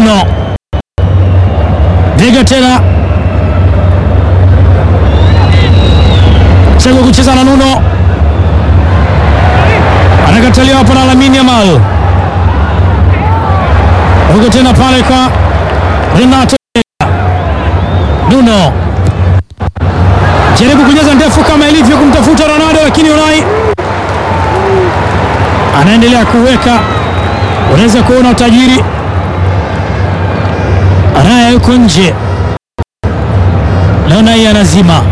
Nuno Vega tena chagua kucheza na Nuno, anakataliwa hapo na Lamine Yamal. Huko tena pale kwa Renato Vega. Nuno jaribu kujaza ndefu kama ilivyo kumtafuta Ronaldo, lakini Unai anaendelea kuweka. Unaweza kuona utajiri. Raya yuko nje na Unai anazima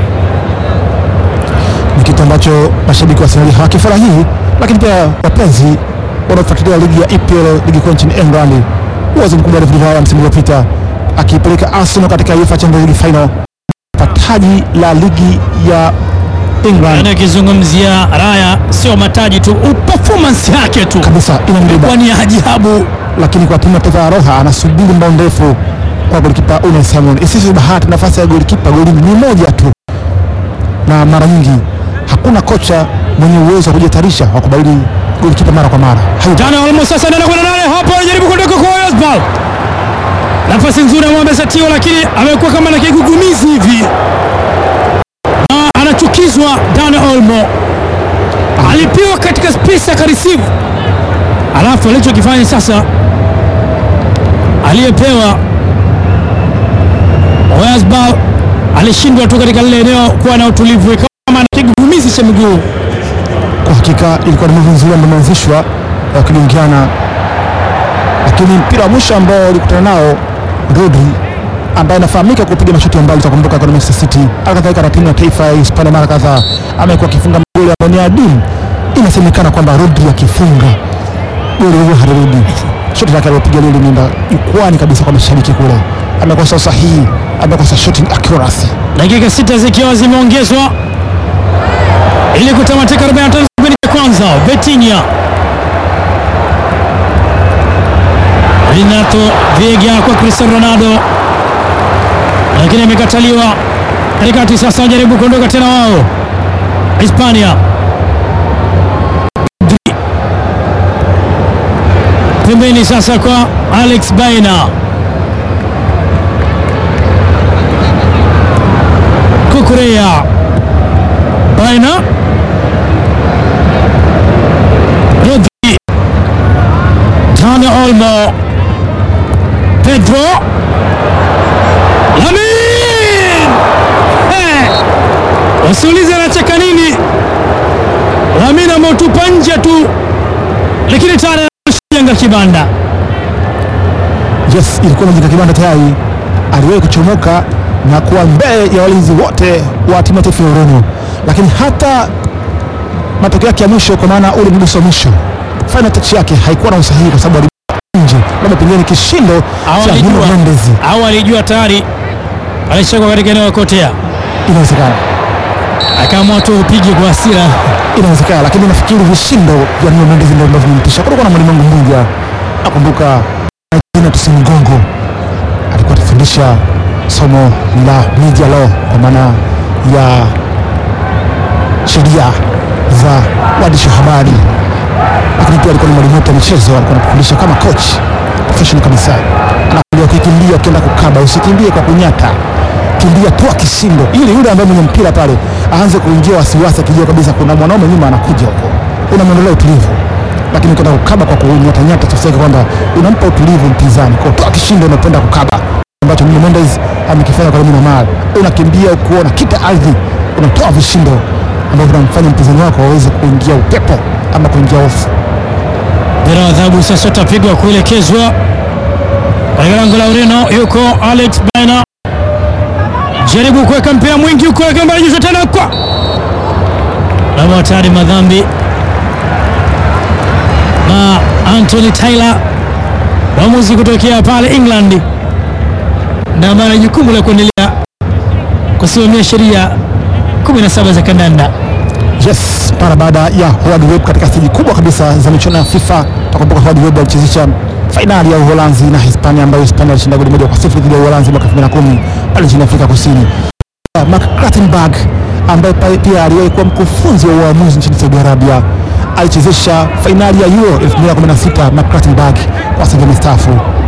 ni kitu ambacho mashabiki wa Arsenal hawakifurahii, lakini pia wapenzi wanaofuatilia ligi ya EPL, ligi kuu nchini England, uwezo mkubwa wa David Raya msimu uliopita akiipeleka Arsenal katika UEFA Champions League final, taji la ligi ya England akizungumzia Raya, sio mataji tu, performance yake tu kabisa inambeba, kwa ni ajabu. lakini kwa timu ya taifa ya Roha anasubiri mbao ndefu kwa golikipa Unai Simon. Isisi bahati, nafasi ya golikipa golini ni moja tu, na mara nyingi hakuna kocha mwenye uwezo wa kujitarisha wa kubadili golikipa mara kwa mara. Hayupo. Dani Olmo sasa anaenda kwenda nane hapo, anajaribu kuondoka kwa Oyasbal. Nafasi nzuri ya Mohamed Satio, lakini amekuwa kama na kigugumizi hivi na anachukizwa. Dani Olmo alipiwa katika space akareceive, alafu alichokifanya sasa, aliyepewa Oyasbal alishindwa tu katika lile eneo kuwa na utulivu, ikawa kama na kigugumizi cha miguu. Kwa hakika ilikuwa ni move nzuri ambayo imeanzishwa wakilingiana, lakini mpira wa mwisho ambao walikutana nao Rodri ambaye anafahamika kupiga mashuti ya mbali, utakumbuka kwa Manchester City, alikadhalika na timu ya taifa ya Hispania mara kadhaa amekuwa akifunga magoli ambayo ni adimu. Inasemekana kwamba Rodri akifunga goli huo halirudi. Shoti lake alilopiga lile limeenda jukwani kabisa kwa mashabiki kule, amekosa usahihi, amekosa shooting accuracy. dakika sita zikiwa zimeongezwa ili kutamatika 45 kipindi cha kwanza. Vitinha, Renato Vega kwa Cristiano Ronaldo, lakini amekataliwa katikati. Sasa wajaribu kuondoka tena wao Hispania. Pedri. Pembeni sasa kwa Alex Baena Kukurea Baina Rodri Dani Olmo Pedro Lamin Eh, wasiulize anacheka nini. Lamin ameutupa nje tu, lakini tayari anajenga kibanda. Yes, ilikuwa imejenga kibanda tayari, aliwahi kuchomoka na kuwa mbele ya walinzi wote wa timu ya taifa ya Ureno, lakini hata matokeo yake ya mwisho, kwa maana ule mguso wa mwisho, final touch yake haikuwa na usahihi, kwa sababu alikuwa nje, labda pengine ni kishindo Au cha Nuno alijua, Mendes. au alijua tayari alishakwa katika eneo la kotea, Inawezekana, akaamua tu upige kwa hasira. inawezekana, lakini nafikiri vishindo vya Nuno Mendes ndio ambavyo vimemtisha. Kulikuwa na mwalimu wangu mmoja, nakumbuka jina Tusimgongo, alikuwa akifundisha somo la media law, kwa maana ya sheria za waandishi wa habari, lakini pia alikuwa ni mwalimu wetu wa michezo, alikuwa anafundisha kama coach professional kabisa. Anakuambia ukikimbia, ukienda kukaba, usikimbie kwa kunyata, kimbia toa kishindo, ili yule ambaye mwenye mpira pale aanze kuingia wasiwasi, akijua kabisa kuna mwanaume nyuma anakuja huko, unamwondolea utulivu. Lakini ukienda kukaba kwa kunyatanyata, tafsiri yake kwamba unampa utulivu mpinzani, kwa toa kishindo, unapenda kukaba ambacho Nuno Mendes amekifanya kwa Lamine Yamal. Unakimbia ukuona kita ardhi, unatoa vishindo ambavyo vinamfanya mpinzani wako aweze kuingia upepo ama kuingia hofu. Mpira wa adhabu sasa utapigwa kuelekezwa katika lango la Ureno. Yuko Alex Baena, jaribu kuweka mpira mwingi huko, akimbarajishwa tena kwa lama hatari, madhambi na Anthony Taylor, mwamuzi kutokea pale England, na mara jukumu la kuendelea kusimamia sheria 17 za kandanda. Yes, mara baada ya Howard Webb katika steji kubwa kabisa za michuano ya FIFA. Takumbuka Howard Webb alichezesha fainali ya Uholanzi na Hispania, ambayo Hispania alishinda goli moja kwa sifuri dhidi ya Uholanzi mwaka 2010 pale nchini Afrika Kusini. Mark Clattenburg ambaye pa- pia aliwahi kuwa mkufunzi wa uamuzi nchini Saudi Arabia alichezesha fainali ya Euro 2016. Mark Clattenburg kwa sasa amestaafu.